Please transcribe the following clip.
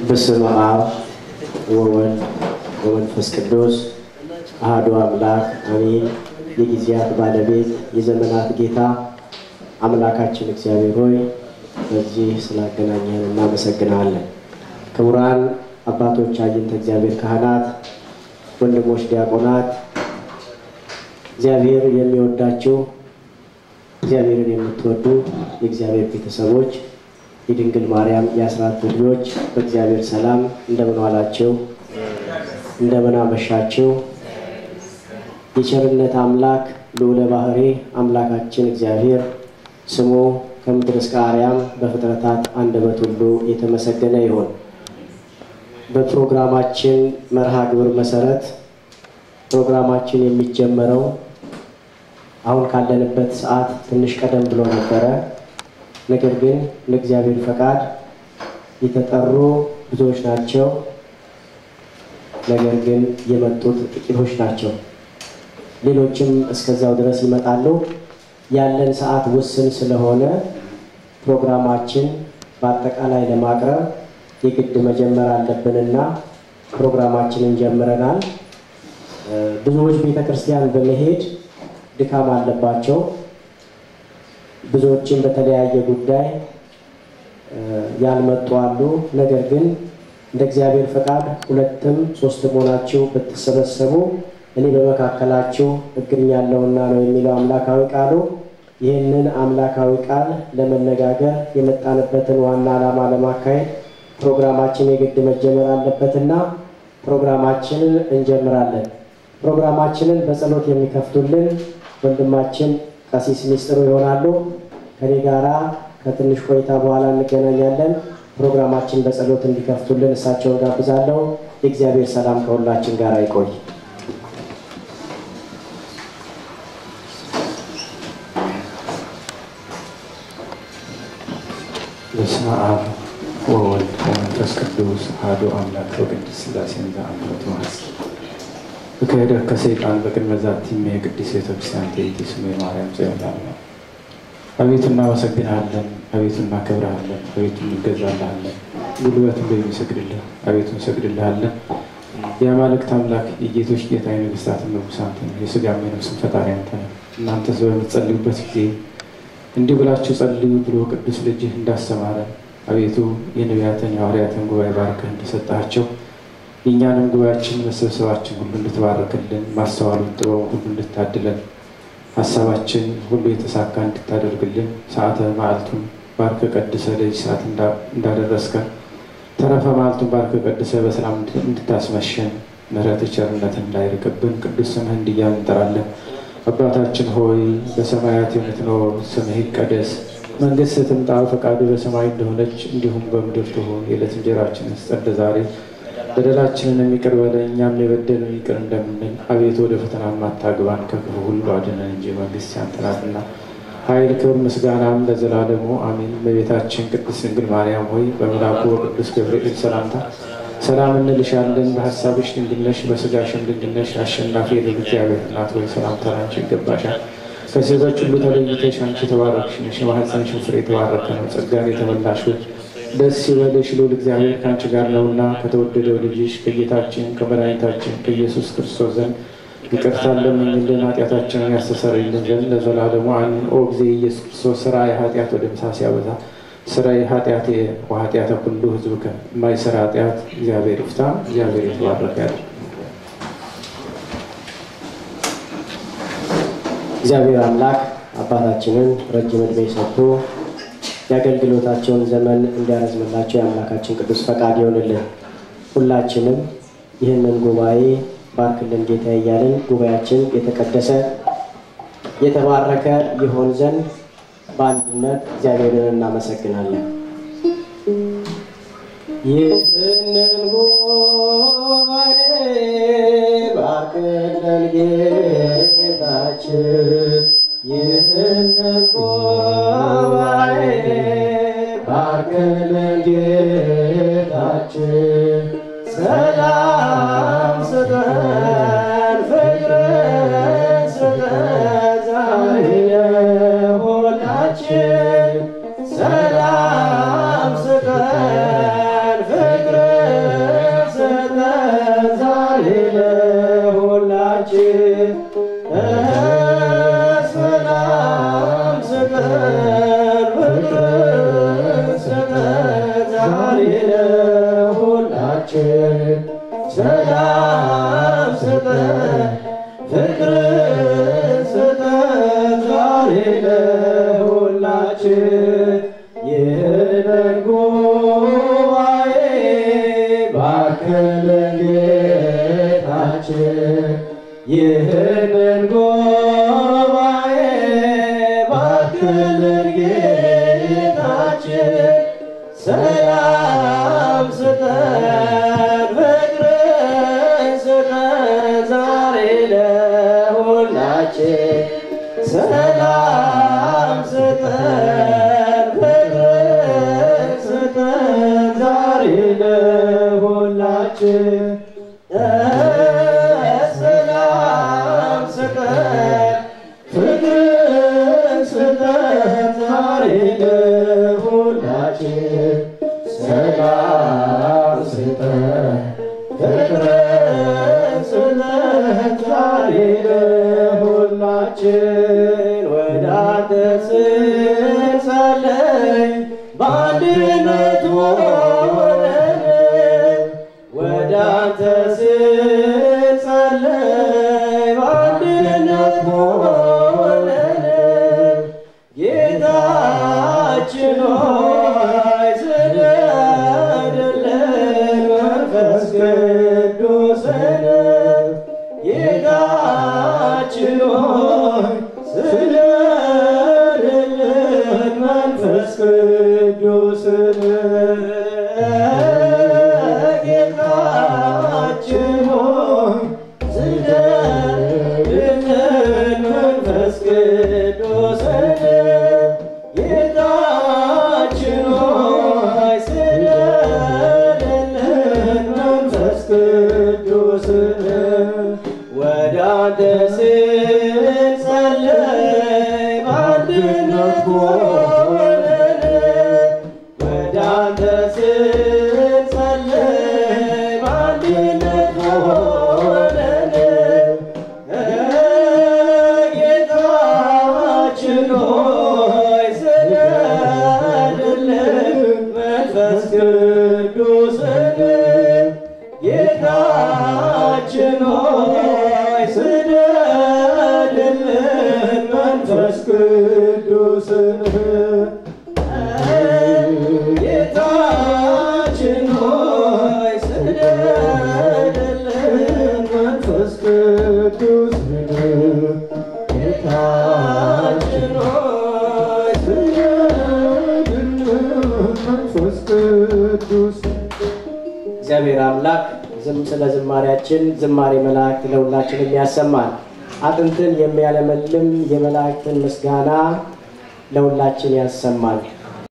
በስመ አብ ወወልድ ወመንፈስ ቅዱስ አሐዱ አምላክ አሜን። የጊዜያት ባለቤት የዘመናት ጌታ አምላካችን እግዚአብሔር ሆይ በዚህ ስላገናኘን እናመሰግናለን። ክቡራን አባቶች፣ አይንተ እግዚአብሔር ካህናት፣ ወንድሞች ዲያቆናት፣ እግዚአብሔር የሚወዳችሁ እግዚአብሔርን የምትወዱ የእግዚአብሔር ቤተሰቦች የድንግል ማርያም የአስራት ልጆች በእግዚአብሔር ሰላም እንደምን ዋላችሁ? እንደምን አመሻችሁ? የቸርነት አምላክ ልዑለ ባሕሪ አምላካችን እግዚአብሔር ስሙ ከምድር እስከ አርያም በፍጥረታት አንደበት ሁሉ የተመሰገነ ይሁን። በፕሮግራማችን መርሃ ግብር መሰረት ፕሮግራማችን የሚጀመረው አሁን ካለንበት ሰዓት ትንሽ ቀደም ብሎ ነበረ። ነገር ግን ለእግዚአብሔር ፈቃድ የተጠሩ ብዙዎች ናቸው። ነገር ግን የመጡት ጥቂቶች ናቸው። ሌሎችም እስከዛው ድረስ ይመጣሉ። ያለን ሰዓት ውስን ስለሆነ ፕሮግራማችን በአጠቃላይ ለማቅረብ የግድ መጀመር አለብንና ፕሮግራማችንን ጀምረናል። ብዙዎች ቤተ ክርስቲያን በመሄድ ድካም አለባቸው። ብዙዎችም በተለያየ ጉዳይ ያልመጡ አሉ። ነገር ግን እንደ እግዚአብሔር ፈቃድ ሁለትም ሶስትም ሆናችሁ ብትሰበሰቡ እኔ በመካከላችሁ እገኛለሁና ነው የሚለው አምላካዊ ቃሉ። ይህንን አምላካዊ ቃል ለመነጋገር የመጣንበትን ዋና ዓላማ ለማካሄድ ፕሮግራማችን የግድ መጀመር አለበትና ፕሮግራማችንን እንጀምራለን። ፕሮግራማችንን በጸሎት የሚከፍቱልን ወንድማችን ቀሲስ ሚስጥሩ ይሆናሉ። ከኔ ጋራ ከትንሽ ቆይታ በኋላ እንገናኛለን። ፕሮግራማችን በጸሎት እንዲከፍቱልን እሳቸውን ጋብዛለሁ። የእግዚአብሔር ሰላም ከሁላችን ጋር ይቆይ። በስመ አብ ወወልድ ወመንፈስ ቅዱስ አሐዱ አምላክ ወቅድስት ሥላሴ ዘአምልኮቱ ማስኪ እከሄደ ከሰይጣን በቅድመ ዛቲሜ የቅድስት ቤተክርስቲያን ትእቲ ስሜ ማርያም ጽዮን አቤቱ እናመሰግንሃለን፣ አቤቱ እናከብርሃለን፣ አቤቱ እንገዛልሃለን። ጉልበት ሁሉ የሚሰግድልህ አቤቱ እንሰግድልሃለን። የአማልክት አምላክ የጌቶች ጌታ የነገሥታት ንጉሥ አንተ ነህ። የሥጋም የነፍስም ፈጣሪ አንተ ነህ። እናንተ በምትጸልዩበት ጊዜ እንዲህ ብላችሁ ጸልዩ ብሎ ቅዱስ ልጅህ እንዳስተማረን አቤቱ የነቢያትን የሐዋርያትን ጉባኤ ባርከህ እንደሰጣቸው የእኛንም ጉባኤያችን መሰብሰባችን ሁሉ እንድትባርክልን ማስተዋሉን ጥበቡ ሁሉ እንድታድለን ሀሳባችን ሁሉ የተሳካ እንድታደርግልን ሰዓተ መዓልቱን ባርከ ቀድሰ ለዚህ ሰዓት እንዳደረስከን ተረፈ መዓልቱን ባርከ ቀድሰ በሰላም እንድታስመሸን ምሕረት ቸርነት እንዳይርቅብን ቅዱስ ስምህ እንዲያን እንጠራለን። አባታችን ሆይ በሰማያት የምትኖር ስምህ ይቀደስ፣ መንግሥትህ ትምጣ፣ ፈቃዱ በሰማይ እንደሆነች እንዲሁም በምድር ትሁን። የዕለት እንጀራችንን ስጠን ዛሬ፣ በደላችንን የሚቅር በለን እኛም የበደሉንን ይቅር እንደምንል፣ አቤቱ ወደ ፈተና አታግባን ከክፉ ሁሉ አድነን እንጂ መንግሥት ያንተ ናትና፣ ኃይል፣ ክብር፣ ምስጋናም ለዘላለሙ አሜን። እመቤታችን ቅድስት ድንግል ማርያም ሆይ በመልአኩ በቅዱስ ገብርኤል ሰላምታ ሰላም እንልሻለን። በሀሳብሽ ድንግል ነሽ፣ በሥጋሽም ድንግል ነሽ። አሸናፊ የልዑል እግዚአብሔር እናት ሆይ ሰላምታ ላንቺ ይገባሻል። ከሴቶች ሁሉ ተለይተሽ አንቺ የተባረክሽ ነሽ፣ የማኅፀንሽን ፍሬ የተባረከ ነው። ጸጋን የተመላሽ ሆይ ደስ ይበልሽ፣ ልዑል እግዚአብሔር ከአንቺ ጋር ነውና ከተወደደው ልጅሽ ከጌታችን ከመድኃኒታችን ከኢየሱስ ክርስቶስ ዘንድ ይቅርታን ለምኝልን ኃጢአታችንን ያስተሰርይልን ዘንድ ለዘላለሙ አሜን። ኦ ጊዜ ኢየሱስ ክርስቶስ ሥራ የኃጢአት ወደ ምሳ ሲያበዛ ስራዬ ኃጢአቴ ወኃጢአተ ኩሉ ሕዝብከ የማይሰራ ኃጢአት እግዚአብሔር ይፍታ። እግዚአብሔር የተባረከ ያለ እግዚአብሔር አምላክ አባታችንን ረጅም ዕድሜ ሰጥቶ የአገልግሎታቸውን ዘመን እንዲያረዝምላቸው የአምላካችን ቅዱስ ፈቃድ ይሆንልን። ሁላችንም ይህንን ጉባኤ ባርክልን ጌታ እያልን ጉባኤያችን የተቀደሰ የተባረከ ይሆን ዘንድ በአንድነት እግዚአብሔርን እናመሰግናለን። ይህንን ጉባኤ ባርክልን ጌታችን፣ ይህንን ጉባኤ ባርክልን ጌታችን፣ ሰላም ስጠን ፍቅርን ስጠን ዛሬ ለሁላችን ሰላም ስጠን ፍቅርን ለሁላችን ሰላም ስጠን ፍቅር ስጠን ዛሬ ለሁላችን ይህንን ጉባኤ ባርከልን ጌታችን ይህንን ጉባኤ ባርከልን ጌታችን ሰላም ስጠን ፍቅርን ስጠን ዛሬ ለሁላችን ሰላም ስጠን ፍቅርን ስጠን ዛሬ ለሁላችን ሰላም ስጠን ፍቅርን ስጠን ዛሬ ለሁላችን ሰላም ስጠን ፍቅርን ስጠን ዛሬ ለሁላችን ወደ አንተ ስንጸልይ በአንድነት ሆነን ወደ አንተ ስንጸልይ በአንድነት ሆነን ጌታችን ሆይ ስደድልን መንፈስ ቅዱስን ጌታችን ሆይ ስደድልን መንፈስ ቅዱስን ጌታችን ሆይ ስደድልን መንፈስ ቅዱስን ጌታችን ሆይ ስደድልን መንፈስ ቅዱስን ወደ አንተ ስንጸልይ በአንድነት ሆነን ወደ አንተ ስንጸልይ በአንድነት ሆነን ጌታችን ሆይ ስደድልን መንፈስ ቅዱስን ጌታችን ሆይ ስደድልን መንፈስ ቅዱስን ጌታችን ሆይ ስደድልን መንፈስ ቅዱስን ጌታችን ሆይ ስደድልን መንፈስ ቅዱስ እግዚአብሔር አምላክ ዝም ስለ ዝማሬያችን ዝማሬ መላእክት ለሁላችን የሚያሰማን አጥንትን የሚያለመልም የመላእክትን ምስጋና ለሁላችን ያሰማል።